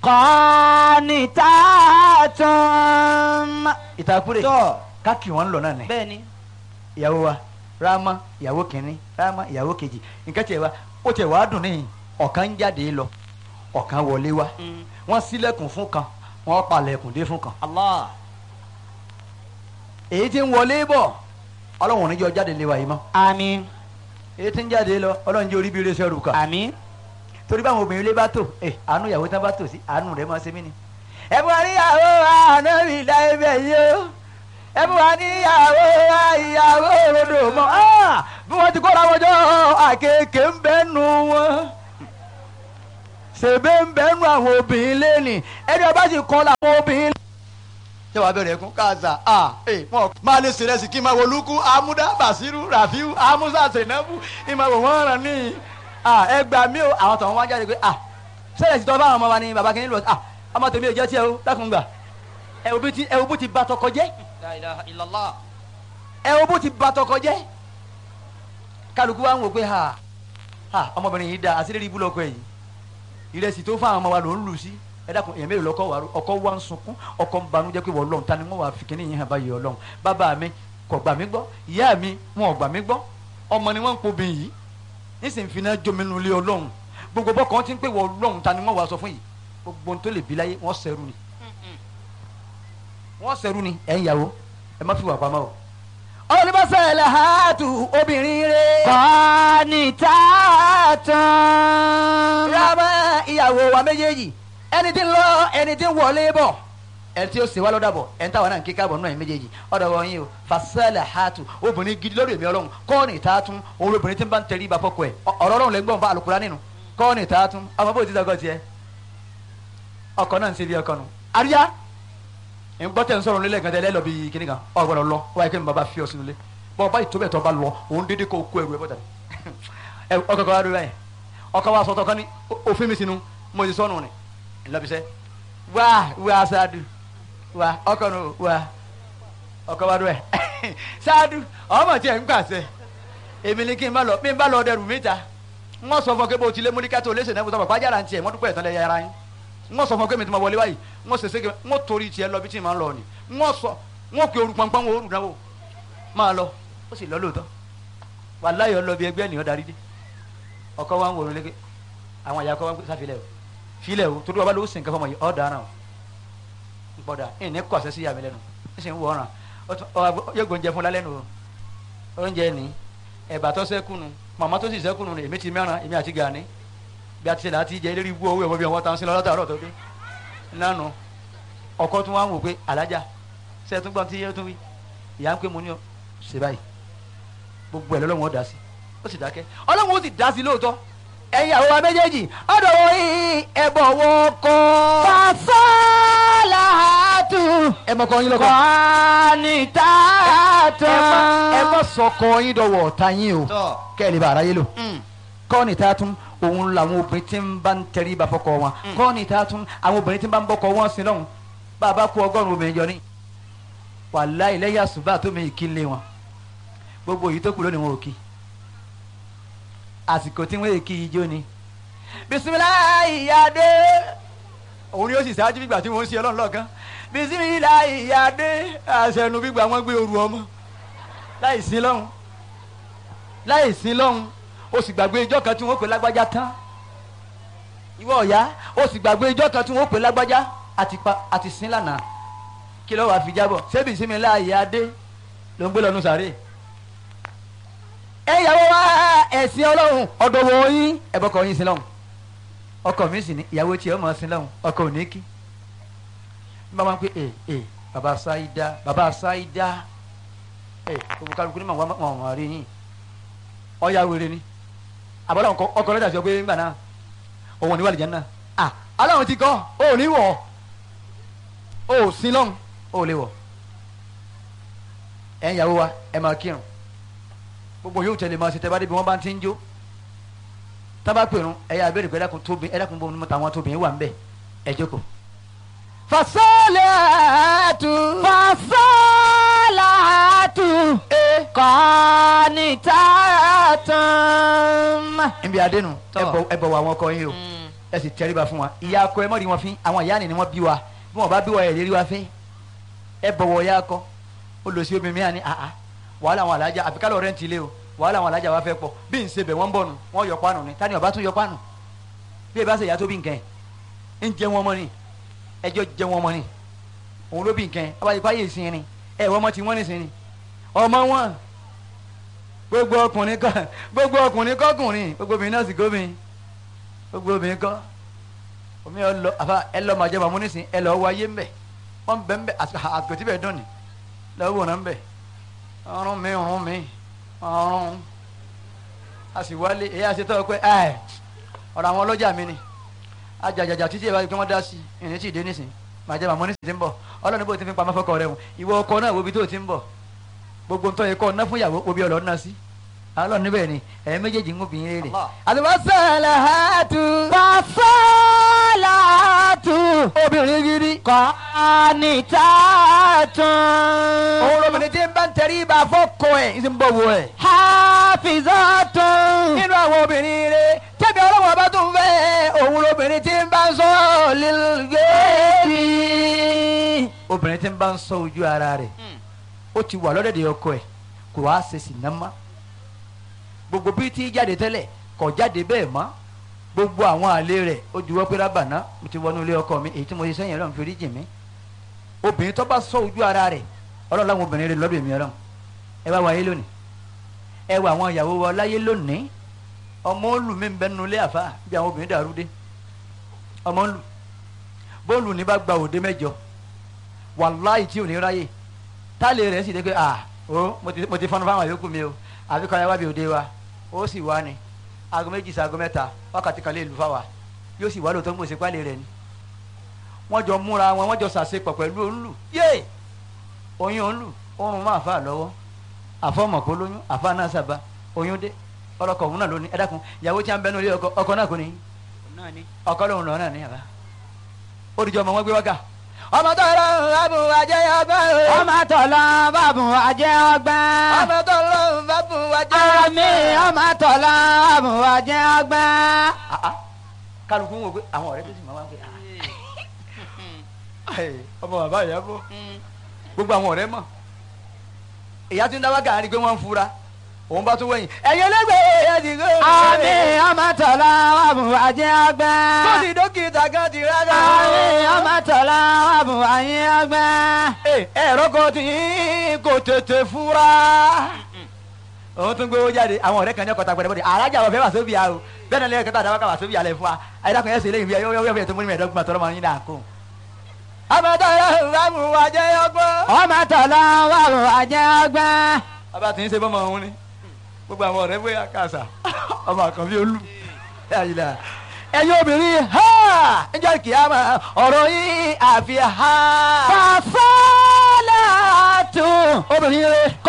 qanitatun. ìtàkùrẹ̀ tọ́ káàkiri wọn lọ náà ni bẹ́ẹ̀ ni. ìyàwó wa ráàmà ìyàwó kìnínní ráàmà ìyàwó kejì nǹkan tiẹ̀ wa ó tiẹ̀ wá dùn níyìn ọ̀kan ń jáde lọ ọ̀kan wọlé wá Mm. wọ́n ṣílẹ̀kùn fún kan wọ́n palẹ̀kùn dé fún kan Allah. èyí tí ń wọlé bọ̀ ọlọ́run níjọ́ jáde lé wa yìí mọ́ àmín èyí tí ń jáde lọ ọlọ́run jẹ́ orí bí iléeṣẹ́ rù kàn àmín. torí báwọn obìnrin ilé bá tò ẹ àánú ìyàwó tán bá tò sí àánú rẹ̀ máa ṣe mí ni. ẹ bú wa níyàwó ànábì láyé bẹ́ẹ̀ yìí o ẹ bú wa níyàwó ìyàwó òrodò mọ́ Ah! bí wọ́n ti kóra wọn jọ àkekèé ń bẹ́ nu wọn ṣèbé ń bẹ́ nu àwọn obìnrin lẹ́nì ẹni ọba sì kọ́ làwọn obìnrin. ṣé wàá bẹ̀rẹ̀ ẹ̀kún káàsà à ẹ̀ wọ́n máa lè ṣe rẹ́sì kí n máa wo lukú amúdá basiru rafiu amusa senabu ìmọ̀ wò wọ́n rán ní à ẹ gbà mí o àwọn tọ̀hún wá jáde pé à sẹ́yìn ti tọ́ bá àwọn ọmọ wa ní baba kìíní lọ à ọmọ tèmi ò jẹ́ tiẹ̀ o dákun gbà ẹ wo bí ti ẹ wo bó ti ba tọkọ jẹ́ la ilaha illallah. ẹ wo bó ti ba tọkọ jẹ́ kálukú wa ń wò pé ha ha ọmọbìnrin yìí da àṣírí ibú lọkọ yìí ìrẹsì tó fún àwọn ọmọ wa ló ń lù sí ẹ dákun èèyàn mélòó lọkọ wa ọkọ wa ń sunkún ọkọ ń banújẹ́ pé wọ́n lọ́hùn ta ni wọ́n wà fi kíní yìí hàn báyìí ọlọ́hùn bàbá mi kò gbà mí gbọ́ ìyá mi wọn ò gbà mí gbọ́ ọmọ ni wọ́n ń pobìn yìí nísìnyí fi náà jomi nulẹ̀ ọlọ́hùn gbogbo bọ́kàn ti ń pè wọ́n lọ́hùn ta ni wọ́n wà sọ fún yìí gbogbo ohun tó lè bí láyé wọ́n sẹ́rù ni wọ́n sẹ́rù ni ẹ̀ ń yàwó ẹ má fi wà pamọ́ o. olùbọ́sẹ̀ lè ha tu obìnrin rẹ̀. qanitatun. rámà ìyàwó wa méjèèjì ẹni tí ń lọ ẹni tí ń wọlé bọ̀ ẹni tí ó sì wá lọ́dà bọ̀ ẹni táwọn náà ń kíkà bọ̀ náà ẹ̀ méjèèjì ọ̀dọ̀ wọn yìí o fasẹ́lẹ̀ hàtù obìnrin gidi lórí èmi ọlọ́run kọ́ọ̀nì tààtún òun obìnrin tí ń bá ń tẹrí ibà fọ́kọ ẹ̀ ọ̀rọ̀ ọlọ́run lè ń gbọ́n fa àlùkùrá nínú kọ́ọ̀nì tààtún ọmọ bó ti dọ́gọ́ tiẹ̀ ọkọ náà ń ṣe bí ọkọ nù àríyá ń gbọ́ tẹ̀ ń sọ̀rọ̀ nílẹ̀ gan-an lọ bí kíní kan ọ̀ gbọ́dọ̀ lọ wáyé kí ni bàbá fi ọ sínú ilé bọ́ ọba ìtòbẹ̀ tó bá lọ òun dédé kó kó ẹrù ẹ bọ́tà ẹ ọkọ kan wá dúró báyìí ọkọ wa sọtọ kan ní òfin mi sínú mo ti sọnù ni ńlọbisẹ wá wá sáádù wá ọkọ nù wá ọkọ wa dúró ẹ sáádù ọmọ tí ẹ ń pàṣẹ èmi ni kí n bá lọ bí n bá lọ dẹrù mi ta n wọ́n sọ fún ọ pé bó ti lé múlíkà tó léṣe náà fún pàjára ń tiẹ̀ wọ́n dúpẹ́ ìtàn lẹ́yìn ara yín n wọ́n sọ fún ọ pé mi ti ma wọlé báyìí n wọ́n sèse n wọ́n torí tiẹ̀ lọ bí tí ì máa ń lọ ni n wọ́n sọ n wọ́n pe orun pọnpọ́n wọn orun náà wò máa lọ ó sì lọ lóòótọ́ wàláyọ̀ lọ bí ẹgbẹ́ ènìyàn darí dé ọkọ wa ń wòrò léke àwọn àyà kọ́ wa ń pè sáfilẹ̀ o filẹ̀ o torí wa bá lọ ó sì ń kẹfọ́ mọ̀ yìí ọ̀ dáná o gbọ́dọ̀ ẹ̀ ní kọ̀ọ̀sẹ̀ sí yàmi lẹ́nu ẹ̀ sì ń wọ̀ ọ̀ràn yóò gbóúnjẹ fún lálẹ́ nu o oúnjẹ ní ẹ̀bà tó sẹ́kùnù màmá tó sì sẹ́kùnù èmi ti mẹ́ràn èmi àti gàní bí a ti ṣe láti jẹ eléré ibú owó ẹ̀wọ̀n bí wọ́n ta ń sin lọ́dọ̀ àárọ̀ tó dé nánu ọkọ tún wá ń wò pé alájà sẹ́ẹ̀tún gbọ́n tí yẹ́ tún wí ìyá ń pè mú ní ọ ṣe báyìí gbogbo ẹ̀ lọ́lọ́run ó dá sí ó sì dákẹ́ ọlọ́run ó sì dá sí lóòótọ́ ẹ̀yin àwọn wa méjèèjì ọ̀dọ̀ wọ yìí ẹ̀bọ̀ wọ kọ́ fasalahatu. ẹ mọ̀ kọ́ yín lọ́kọ́ qanitatun. ẹ mọ̀ sọkọ yín dọ̀wọ̀ ọ̀tá yín o tọ́. kẹ́ ẹ lè bá ara yé lò kọ́ni tá a tún òun làwọn obìnrin tí ń bá ń tẹrí ibà fọkọ wọn kọ́ni tá a tún àwọn obìnrin tí ń bá ń bọ́kọ wọn sí lọ́hùn bá a bá kó ọgọ́rùn-ún obìnrin jọ ní wàláhì lẹ́yìn àsùbá tó mi kí lé wọn gbogbo èyí tó kù lónìí wọn ò kí àsìkò tí wọn èkì ijó ni bisimilayi yade òun ni ó sì ṣáájú gbígbà tí wọn ń ṣe ọlọ́run lọ́ọ̀kan bisimilayi yade àṣẹnu gbígbà wọn gbé oru ọmọ láì sí lọ́hùn láì sí lọ́hùn o sì gbàgbé ijọ́ kan tí wọ́n pè lágbájá tán ìwọ ọ̀yá o sì gbàgbé ijọ́ kan tí wọ́n pè lágbájá àti pa àti sin lánàá kí ló wàá fi jábọ̀ ṣé bisimilayi yade ló ń gbé lọ́nu sàárè ẹ yàwó wa ẹ̀sìn ọlọ́run ọ̀dọ̀ wọ̀ yín ẹ̀bọ̀ kọ̀ yín sí lọ́hùn ọkọ mi sì ní ìyàwó tiẹ̀ ọmọ sí lọ́hùn ọkọ ò ní kí n bá wọn pé ẹ ẹ bàbá sáídá bàbá sáídá ẹ gbogbo kálukú ní màwọn ọmọ rí yín ọ̀ya wèrè ni àbọ̀dọ̀ ọkọ ọkọ rẹ̀ dàbí ọgbẹ́ ńgbà náà òun ò ní wà lìjẹ́ náà à aláwọn ti kọ́ ó ò ní wọ̀ ó ò sí lọ́hùn ó ò lè wọ̀ ẹ̀ ń yàwó wa ẹ̀ máa kírun gbogbo yóò tẹ̀lé máa ṣe tẹ́ bá débi wọ́n bá ti ń jó tábà pèrún ẹ̀yà abẹ́rẹ́ pé ẹ̀dàkùn tóbi ẹ̀dàkùn bọ́ mímú tàwọn tóbi wà ń bẹ̀ ẹ̀ jókòó. fasalahatu. fasalahatu. qanitatun. ibi adénu Tọ́. ẹ bọ̀ wọ àwọn ọkọ yín o ẹ sì tẹríba fún wa ìyá akọ ẹ mọ̀ rí wọn fín àwọn ìyá ni ni wọ́n bí wa bí wọ́n bá bí wa ẹ̀ lérí wa fín ẹ bọ̀wọ̀ ìyá akọ ó lọ sí obìnrin mìíràn ní àhá wàhálà àwọn alájà àfi kálọ̀ rẹ̀ ń tilé o wàhálà àwọn alájà wa fẹ́ pọ̀ bí n ṣe bẹ̀ wọ́n ń bọ̀ nù wọ́n yọ pánù ni tani ọba tún yọ pánù bí ẹ bá ṣe ìyá tó bí nǹkan ẹ̀ ń jẹ wọn mọ́ ni ẹjọ́ jẹ wọn mọ́ ni òun ló bí nǹkan ẹ̀ abáyé fáyé ìsìn ni ẹ̀ wọ́n mọ́ ti wọ́n nìsín ni ọmọ wọn gbogbo ọkùnrin kọ gbogbo ọkùnrin kọkùnrin gbogbo obìnrin náà sì gómìn gbogbo obìnrin kọ omi ẹ lọ àfa ẹ lọ màjẹ màmú nísìn ẹ lọ wọ ayé ńbẹ wọn bẹ ńbẹ àgbẹtí bẹ dùn ní lọ́wọ́ wọn ńbẹ ọrùn mi ọrùn mi ọrùn a sì wálé èyí àti tọ́ pé ẹ ọ̀rọ̀ àwọn ọlọ́jà mi ni ajàjàjà títí ìbáraẹni pé wọ́n dá sí ìrìn tí ì dé nísìn màjẹ màmú nísìn ti ń bọ̀ ọlọ́run bó ti fi pamọ́ fọkọ rẹ̀ wọn ìwọ ọkọ náà wo ibi tó ti ń bọ̀ gbogbo ntọ́ yẹ kọ́ ọ̀nà fún ìyàwó obi ọ̀lọ́ ọ̀nà sí alọ́ níbẹ̀ ni ẹ̀yin méjèèjì ń gbìn rere. Allah. àlùbọ́sàlà hàtú. Fasolatu obìnrin gidi. qanitatun òun lóbìnrin tí ń bá ń tẹrí ibà fọ́kọ ẹ̀ ń sì ń bọ̀ wọ ẹ̀. hafizatun nínú àwọn obìnrin rere tẹ́bi ọlọ́wọ́n bá tún fẹ́ òun lóbìnrin tí ń bá ń sọ lílgẹ́bí. obìnrin tí ń bá ń sọ ojú ara rẹ̀ ó ti wà lọ́dẹ̀dẹ̀ ọkọ ẹ̀ kò wá ṣe sì ná mọ́ gbogbo bí tí jáde tẹ́lẹ̀ kò jáde bẹ́ẹ̀ mọ́ gbogbo àwọn àlè rẹ̀ ó juwọ́ pé rábàná mo ti wọnú ilé ọkọ mi èyí tí mo ṣe sẹ́yìn ọlọ́run fi rí jì mí obìnrin tó bá sọ ojú ara rẹ̀ ọlọ́run láwọn obìnrin rẹ̀ lọ́dọ̀ èmi ọlọ́run ẹ wá wáyé lónìí ẹ wá àwọn ìyàwó wa láyé lónìí ọmọ olù mi ń bẹ nínú ilé àfa bí àwọn obìnrin dàrú dé ọmọ olù bóòlù ní bá gba òde mẹ́jọ wàláì tí ò ní ráyè táàlì rẹ̀ sì dé pé à ó mo ti mo ti fọnú fáwọn yòókù mi o àfi kọ́ ẹ wá bí òde wa ó sì wá ni aago méjì sí aago mẹ́ta wákàtí kan lè lù fáwa yóò sì wá lóòótọ́ ń gbèsè pálí rẹ̀ ni wọ́n jọ múra wọn wọ́n jọ sàṣepọ̀ pẹ̀lú òǹlù yé oyún òǹlù oorun máa fà lọ́wọ́ àfọmọ̀kó lóyún àfa náà sábà oyún dé ọlọkọ òun náà lóní ẹ dákun ìyàwó tí a ń bẹnu ilé ọkọ ọkọ náà kò ní náà ni. ọkọ lòun lọ náà ní àbá ó dìjọ ọmọ wọn gbé wákà ọmọ tó lọ bàbù àjẹyọ ọgbà ọmọ tọ̀lọ́ bàbùn àjẹ́ ọgbọ́n ọmọ tó lọ bàbù àjẹyọ àmì ọmọ tọ̀lọ́ bàbùn àjẹ́ ọgbọ́n. kálukú ń wò pé àwọn ọ̀rẹ́ tó sì máa wá pé ah, ẹ, ọmọ bàbá ìyá bọ gbogbo àwọn ọ̀rẹ́ mọ̀ ìyá tí ń dáwọ́ gàrí pé wọ́n ń fura òun bá tún wẹ̀yìn ẹ̀yin ẹlẹ́gbẹ̀ẹ́ ẹ̀yà ti gbé àmì ọmọ tọ̀lọ́ bàbùn àjẹ́ ọgbọ́n. tó ti dókítà kan ti rárá. àmì ọmọ tọ̀lọ́ bàbùn àjẹ́ ọgbọ́n. ẹ̀rọ kan tí kò tètè fura. òun tún gbowó jáde àwọn ọ̀rẹ́ kan ní ọkọ̀ tagbẹ̀rẹ̀ bọ́dẹ̀ alájà wọ̀ fẹ́ wà sóbì àrò bẹ́ẹ̀ náà lẹ́yìn kẹta àdáwọ́ ká wà sóbì àlẹ́ fún wa ayédàkùn yẹn sì lẹ́yìn bí yọ yọ tó múni mẹ́ẹ̀ẹ́dọ́gbọ̀n tọrọ máa ń yín náà kó. àbẹ̀tọ̀ yẹn rámù wà jẹ́ ọgbọ́n. ọmọ tọ̀lọ́ bàbùn àjẹ́ ọgbọ́n. bàbá tí ń ṣe bọ́mọ òun ni gbogbo àwọn ọ̀rẹ́ bóyá kàṣà ọmọ àkànbí olú ẹ̀yin obìnrin ha ǹjẹ́ kìámà ọ̀rọ̀ yín àfi ha. Fasolatu obìnrin rẹ